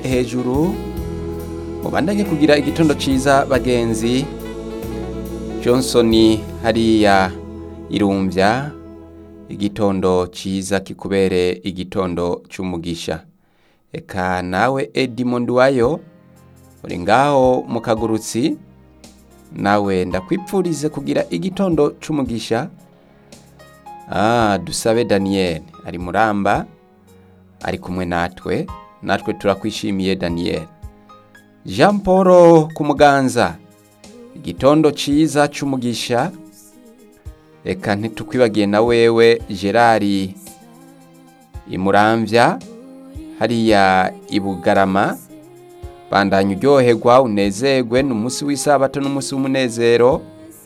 hejuru mubandanye kugira igitondo ciza bagenzi johnson hariya irumvya igitondo ciza kikubere igitondo c'umugisha eka nawe edimond wayo uri ngaho mu kagurutsi nawe ndakwipfurize kugira igitondo c'umugisha ah, dusabe daniel ari muramba ari kumwe natwe natwe turakwishimiye daniel jean paul ku muganza igitondo ciza c'umugisha reka ntitukwibagiye na wewe gerard imuramvya hariya ibugarama bandanya uryoherwa unezerwe ni umunsi w'isabato n'umunsi w'umunezero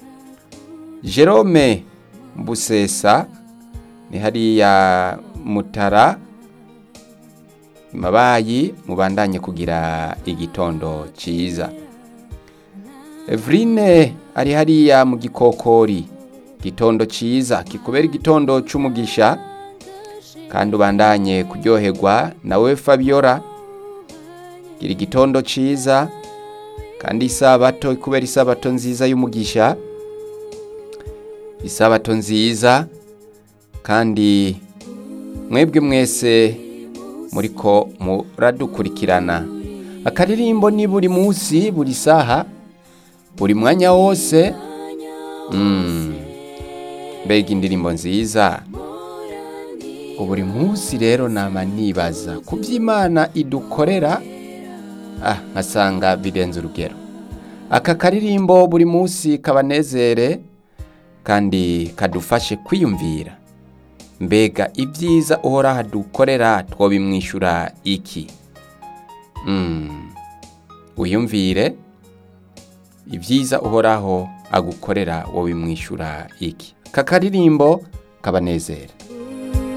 jerome mbusesa ni hariya mutara mabayi mubandanye kugira igitondo ciza Evrine ari hariya mu gikokori igitondo ciza kikubera igitondo c'umugisha kandi ubandanye kuryoherwa nawe Fabiola gira igitondo ciza kandi isabato ikubera isabato nziza y'umugisha isabato nziza kandi mwebwe mwese muriko muradukurikirana akaririmbo ni buri munsi buri saha buri mwanya wose mm. mbega indirimbo nziza buri munsi rero nama nibaza ku by'imana idukorera ah nkasanga birenze urugero aka karirimbo buri munsi kabanezere kandi kadufashe kwiyumvira mbega ibyiza uhora hadukorera twobimwishyura iki mm. wiyumvire ibyiza uhoraho agukorera wowe bimwishyura iki aka karirimbo kabanezere